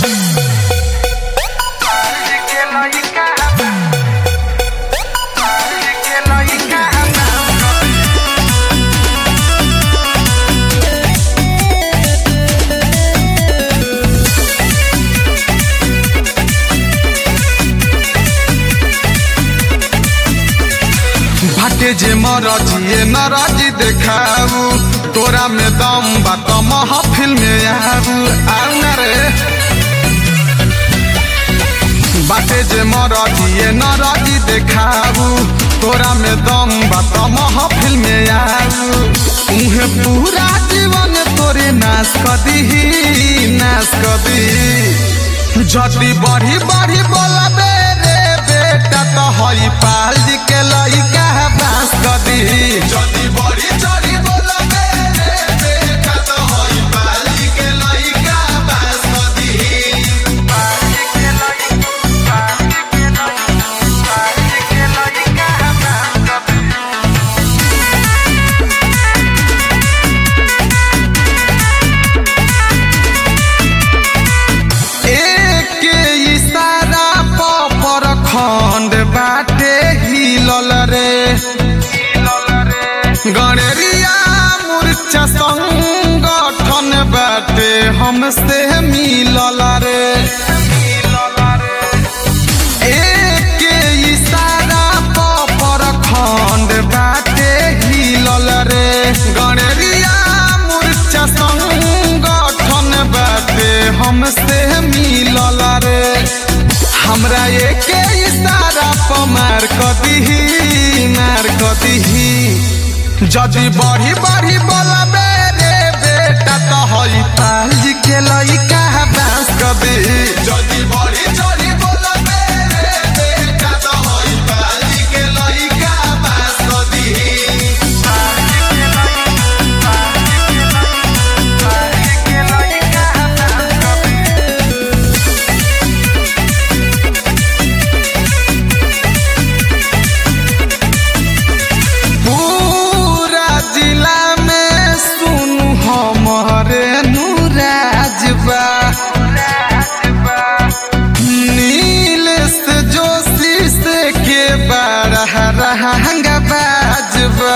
भाटे जे मरजिए नरजी देखाऊ तोरा में दम बा त महफिल में आऊ आऊ ना रे बाटे जे मरजिए नरजी देखाऊ तोरा में दम बा त महफिल में आऊ उहे पूरा जीवन तोरे नाश कर दीही नाश कर दीही जदी बढ़ी बढ़ी बोलबे रे बेटा तो हई पाल जी के लइका है बांस कर दीही जदी बढ़ी चढ़ी बोलबे रे बेटा तो हई पाल जी के लइका बांस कर दीही एक इशारा पर खंड बाटे हिलल रे गणेरिया मूर्छा संगठन बाटे हमसे मिलल रे एक इशारा पर खंड बाटे हिलल रे गणेरिया मूर्छा संगठन बाटे हमसे मिलल रे हमरा एक इशारा पर मार क दीही मार क दीही जदी बढ़ी बढ़ी बोलबे रे बेटा तो हई पाल जी के लइका बांस क दीही जदी बढ़ी चढ़ी बोलबे रे बेटा तो हई पाल जी के लइका बांस क दीही पूरा जिला में सुनु हमारे नूराजबा नीलेश जोशी से के बड़ा रहंगा बाजबा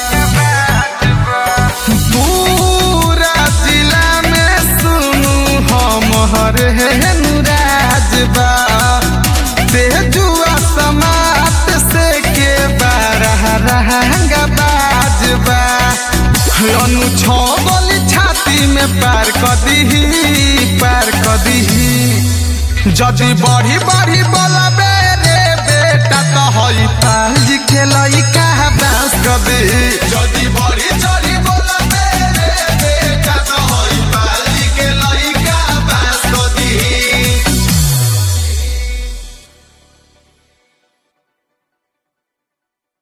पूरा जिला में सुनु हमारे नूराजबा तेजुआ समात से के बड़ा रहंगा बाजबा अनु छो बोली छाती में पार क दीही पार क दीही जदी बढ़ी बढ़ी बोलबे